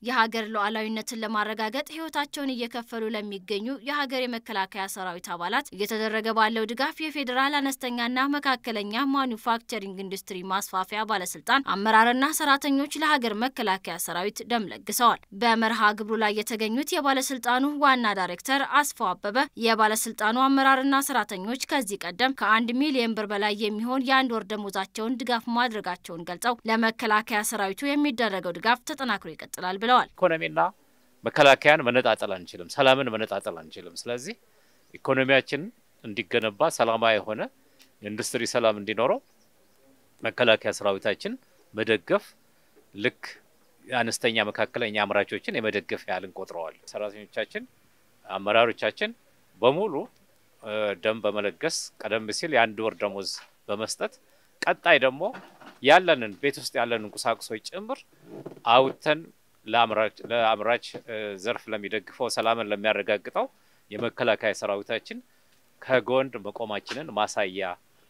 የሀገር ሉዓላዊነትን ለማረጋገጥ ሕይወታቸውን እየከፈሉ ለሚገኙ የሀገር የመከላከያ ሰራዊት አባላት እየተደረገ ባለው ድጋፍ የፌዴራል አነስተኛና መካከለኛ ማኒፋክቸሪንግ ኢንዱስትሪ ማስፋፊያ ባለስልጣን አመራርና ሰራተኞች ለሀገር መከላከያ ሰራዊት ደም ለግሰዋል። በመርሃ ግብሩ ላይ የተገኙት የባለስልጣኑ ዋና ዳይሬክተር አስፋው አበበ የባለስልጣኑ አመራርና ሰራተኞች ከዚህ ቀደም ከአንድ ሚሊዮን ብር በላይ የሚሆን የአንድ ወር ደሞዛቸውን ድጋፍ ማድረጋቸውን ገልጸው ለመከላከያ ሰራዊቱ የሚደረገው ድጋፍ ተጠናክሮ ይቀጥላል ብለዋል። ኢኮኖሚና መከላከያን መነጣጠል አንችልም። ሰላምን መነጣጠል አንችልም። ስለዚህ ኢኮኖሚያችን እንዲገነባ ሰላማዊ የሆነ የኢንዱስትሪ ሰላም እንዲኖረው መከላከያ ሰራዊታችን መደገፍ ልክ የአነስተኛ መካከለኛ አምራቾችን የመደገፍ ያህል እንቆጥረዋል። ሰራተኞቻችን፣ አመራሮቻችን በሙሉ ደም በመለገስ ቀደም ሲል የአንድ ወር ደሞዝ በመስጠት ቀጣይ ደግሞ ያለንን ቤት ውስጥ ያለንን ቁሳቁሶች ጭምር አውጥተን ለአምራች ዘርፍ ለሚደግፈው ሰላምን ለሚያረጋግጠው የመከላከያ ሰራዊታችን ከጎን መቆማችንን ማሳያ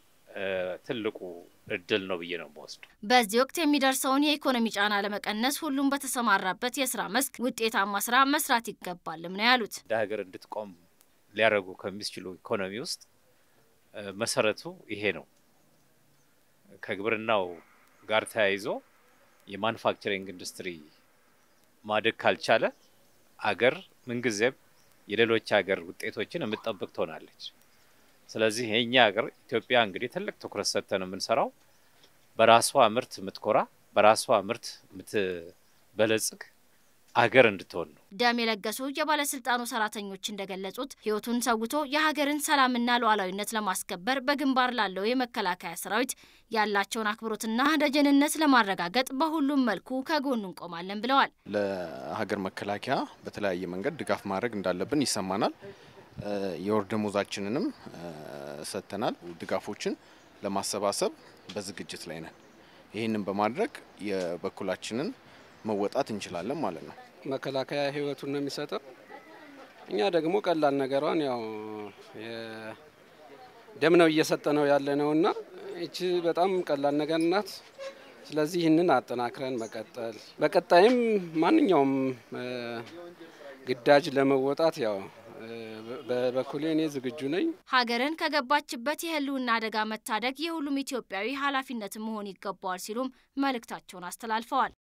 ትልቁ እድል ነው ብዬ ነው የምወስዱ። በዚህ ወቅት የሚደርሰውን የኢኮኖሚ ጫና ለመቀነስ ሁሉም በተሰማራበት የስራ መስክ ውጤታማ ስራ መስራት ይገባልም ነው ያሉት። እንደ ሀገር እንድትቆም ሊያደርጉ ከሚስችሉ ኢኮኖሚ ውስጥ መሰረቱ ይሄ ነው። ከግብርናው ጋር ተያይዞ የማኑፋክቸሪንግ ኢንዱስትሪ ማደግ ካልቻለ አገር ምንጊዜም የሌሎች ሀገር ውጤቶችን የምትጠብቅ ትሆናለች። ስለዚህ የእኛ ሀገር ኢትዮጵያ እንግዲህ ትልቅ ትኩረት ሰጥተን የምንሰራው በራሷ ምርት የምትኮራ በራሷ ምርት የምትበለጽግ አገር እንድትሆን ነው። ደም የለገሱ የባለስልጣኑ ሰራተኞች እንደገለጹት ሕይወቱን ሰውቶ የሀገርን ሰላምና ሉዓላዊነት ለማስከበር በግንባር ላለው የመከላከያ ሰራዊት ያላቸውን አክብሮትና ደጀንነት ለማረጋገጥ በሁሉም መልኩ ከጎኑ እንቆማለን ብለዋል። ለሀገር መከላከያ በተለያየ መንገድ ድጋፍ ማድረግ እንዳለብን ይሰማናል። የወር ደሞዛችንንም ሰጥተናል። ድጋፎችን ለማሰባሰብ በዝግጅት ላይ ነን። ይህንን በማድረግ የበኩላችንን መወጣት እንችላለን ማለት ነው። መከላከያ ህይወቱን ነው የሚሰጠው። እኛ ደግሞ ቀላል ነገሯን ያው ደም ነው እየሰጠ ነው ያለ ነው እና ይቺ በጣም ቀላል ነገር ናት። ስለዚህ ይህንን አጠናክረን መቀጠል በቀጣይም ማንኛውም ግዳጅ ለመወጣት ያው በበኩሌ እኔ ዝግጁ ነኝ። ሀገርን ከገባችበት የህልውና አደጋ መታደግ የሁሉም ኢትዮጵያዊ ኃላፊነት መሆን ይገባዋል ሲሉም መልእክታቸውን አስተላልፈዋል።